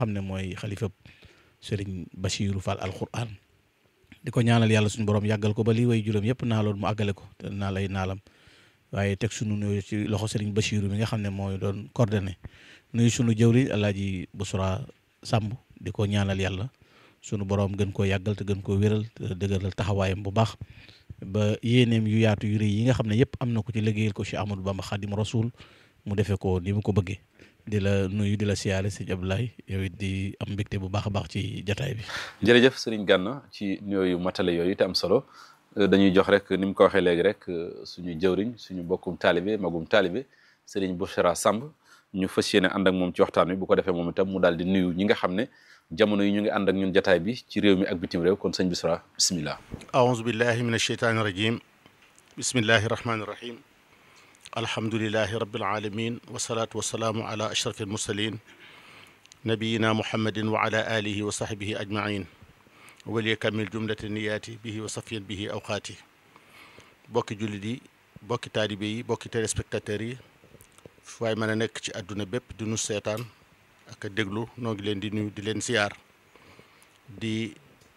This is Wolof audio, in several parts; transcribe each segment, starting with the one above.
xam ne mooy xalifa sëriñ Bachiru Fall alquran di ko ñaanal yàlla suñu borom yàggal ko ba lii way juróom yëpp naaloon mu àggale ko te naal ay naalam waaye teg sunu nuyu ci loxo sëriñ Bachiru mi nga xam ne mooy doon coordonné nuyu sunu jëwri alaaji Busra Samb di ko ñaanal yàlla sunu borom gën koo yàggal te gën koo wéral te dëgëral taxawaayam bu baax ba yéeneem yu yaatu yu rëy yi nga xam ne yëpp am na ko ci liggéeyal ko ci Amadou Bamba Xadim Rasul mu defee ko ni mu ko bëggee di la nuyu di la siyaare sëñ Abdoulaye yow it di am mbégte bu baax a baax ci jataay bi. jërëjëf sëriñ Gana ci yooyu matale yooyu te am solo dañuy jox rek ni mu ko waxee léegi rek suñu jëwriñ suñu bokkum taalibe magum taalibe sëriñ Bouchra Samb ñu fas yéene ànd ak moom ci waxtaan wi bu ko defee moom itam mu daal di nuyu ñi nga xam ne jamono yi ñu ngi ànd ak ñun jataay bi ci réew mi ak bitim réew kon sëñ Bouchra bismillah aouzu billahi min asheytaani rajim bismillahi rahmaani rahim alhamdulilahi rabbil alamin wasalaatu wasalaamu ala ashrafi almursalin nabiyina muhammadin wa ala alihi wa sahbihi ajmain waliya kamil jumlati niyaati bihi wa safiyan bihi awqaati bokki jullit yi bokki taalibe yi bokki téléspectateurs yi waaye mën a nekk ci àdduna bépp di nu seetaan ak a déglu noo ngi leen di nuyu di leen ziyaar di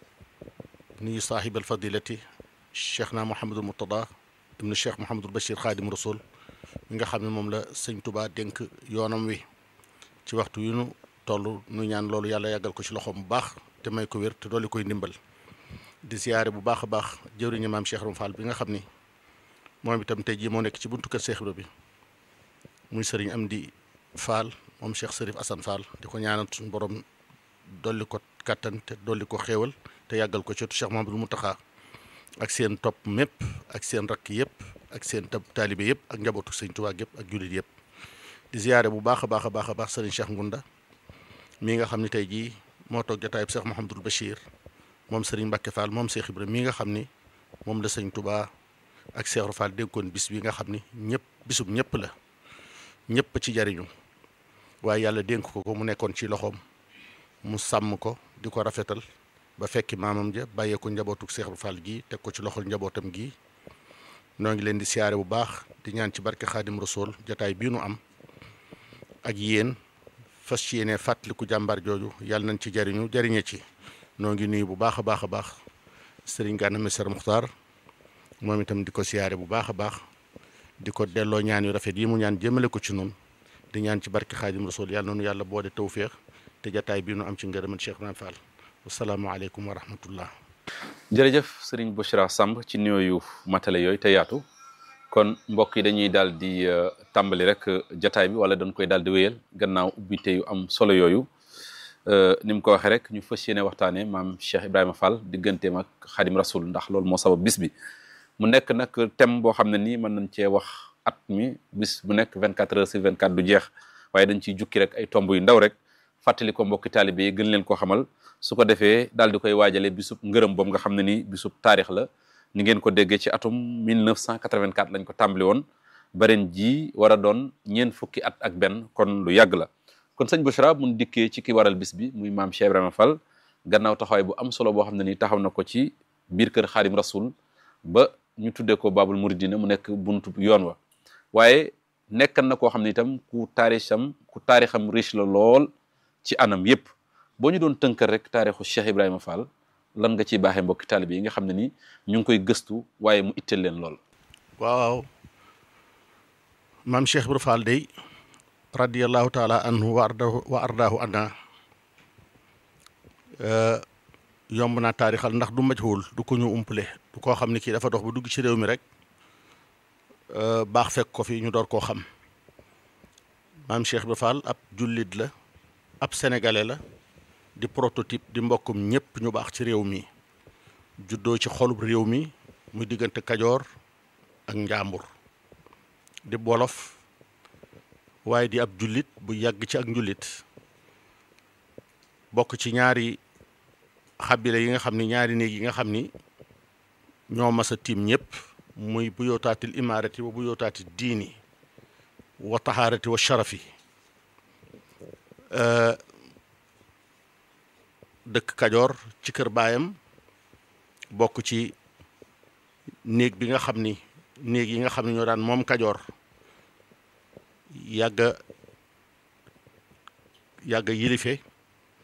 nuyu saaxib alfadilati cheikh na Mouhamadul Murtada ibnu cheikh Mouhamadul Bachir xaadim rasul mi nga xam ne moom la sëñ Tuba dénk yoonam wi ci waxtu yu nu toll nu ñaan loolu yàlla yàggal ko ci loxoom bu baax te may ko wér te dolli koy ndimbal di ziyaare bu baax a baax jëwriñu maam Cheikh Ram Fall bi nga xam ni moom itam tey jii moo nekk ci buntu kër Cheikh Ibra bi muy sëriñ Amdi Fall moom Cheikh Sërif Assane Fall di ko ñaanal suñu borom dolli ko kattan te dolli ko xéewal te yàggal ko ci Cheikh Mahamadou Mountakha ak seen topp mépp ak seen rakk yëpp ak seen tab taalibe yëpp ak njabootu sëñ Tuubaa yëpp ak jullit yëpp di ziyaare bu baax a baax a baax a baax sëriñ Cheikh Ngunda mii nga xam ne tey jii moo toog jotaayub Cheikh Mouhamadul Bachir moom sëriñ Mbacke Fall moom Cheikh Ibrahima mii nga xam ni moom la sëñ Tuubaa ak Cheikh Fall dénkoon bis bi nga xam ni ñëpp bisub ñëpp la ñëpp ci jariñu waaye yàlla dénk ko ko mu nekkoon ci loxoom mu sàmm ko di ko rafetal ba fekki maamam ja bàyyee ko njabootu Cheikh Fall gi teg ko ci loxol njabootam gi noo ngi leen di siyaare bu baax di ñaan ci barke Xaadim Rasul jotaay bii nu am ak yéen fas ci yéene fàttaliku jàmbaar jooju yàlla nañ ci jariñu jariñe ci noo ngi nuyu bu baax a baax a baax sëriñ Gana Messere Muxtaar moom itam di ko siyaare bu baax a baax di ko delloo ñaan yu rafet yi mu ñaan jëmale ko ci noonu di ñaan ci barke Xaadim Rasul yàlla noonu yàlla boole tawféex te jataay bii nu am ci ngërëmal Cheikh Ibrahima Fall wasalaamaaleykum wa rahmatullah jërëjëf sëriñ Bouchra Samb ci nuyooyu matale yooyu te yaatu kon mbokk yi dañuy daal di tàmbali rek jataay bi wala dañ koy daal di wéyal gannaaw ubbite yu am solo yooyu ni mu ko waxee rek ñu fas yéene waxtaanee maam Cheikh Ibrahima Fall digganteem ak Xaadim Rasul ndax loolu moo sabab bis bi mu nekk nag thème boo xam ne nii mën nañ cee wax at mi bis bu nekk 24 heures sur 24 du jeex waaye dañ ciy jukki rek ay tomb yu ndaw rek fàttali ko mbokki taalibe yi gën leen koo xamal su ko defee daal di koy waajale bisub ngërëm boobu nga xam ne ni bisub taarix la ni ngeen ko déggee ci atum 1984 lañ ko tàmbali woon baren ji war a doon ñeent fukki at ak benn kon lu yàgg la kon sëñ Bouchra mun dikkee ci ki waral bis bi muy maam Cheikh Ibrahima Fall gannaaw taxawaay bu am solo boo xam ne ni taxaw na ko ci biir kër Xaadim Rasul ba ñu tuddee ko Babul Muridina mu nekk buntu yoon wa waaye nekkan na koo xam ne itam ku taarixam ku taarixam riche la lool ci anam yépp boo ñu doon tënkal rek taarixu Cheikh Ibrahima Fall lan nga ciy baaxee mbokki taalibe yi nga xam ne ni ñu ngi koy gëstu waaye mu itteel leen lool. waaw maam Cheikh Ibrahima Fall day radiyallahu taala anhu wa ardahu wa ardaahu anna yomb naa taarixal ndax du majhul du ko ñu umpale du koo xam ne kii dafa dox ba dugg ci réew mi rek baax fekk ko fi ñu door koo xam maam Cheikh Ibrahima Fall ab jullit la ab sénégalais la di prototype di mbokkum ñëpp ñu baax ci réew mi juddoo ci xolub réew mi muy diggante kajoor ak njàmbur di wolof waaye di ab jullit bu yàgg ci ak njullit bokk ci ñaari xabila yi nga xam ni ñaari néeg yi nga xam ni ñoo mas a tiim ñëpp muy bu yootaatil imaarati wa bu yootaati diini wa taxaarati wa sharafi dëkk kajoor ci kër baayam bokk ci néeg bi nga xam ni néeg yi nga xam ne ñoo daan moom kajoor yàgga yàgga yilife